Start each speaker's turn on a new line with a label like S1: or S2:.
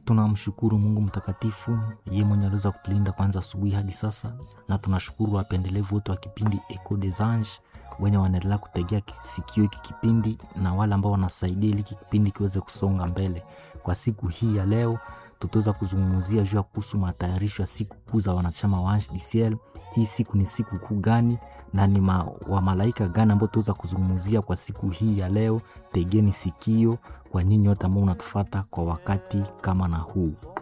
S1: Tunamshukuru Mungu mtakatifu, yeye mwenye aliweza kutulinda kwanza asubuhi hadi sasa, na tunashukuru wapendelevu wote wa kipindi Echo des Anges wenye wanaendelea kutegea sikio hiki kipindi na wale ambao wanasaidia ili hiki kipindi kiweze kusonga mbele. Kwa siku hii ya leo, tutaweza kuzungumzia juu ya kuhusu matayarisho ya siku kuu za wanachama wa Ange du Ciel. Hii siku ni siku kuu gani na ni ma, wa malaika gani ambao tutaweza kuzungumzia kwa siku hii ya leo? Tegeni sikio kwa nyinyi wote ambao unatufata kwa wakati kama na huu.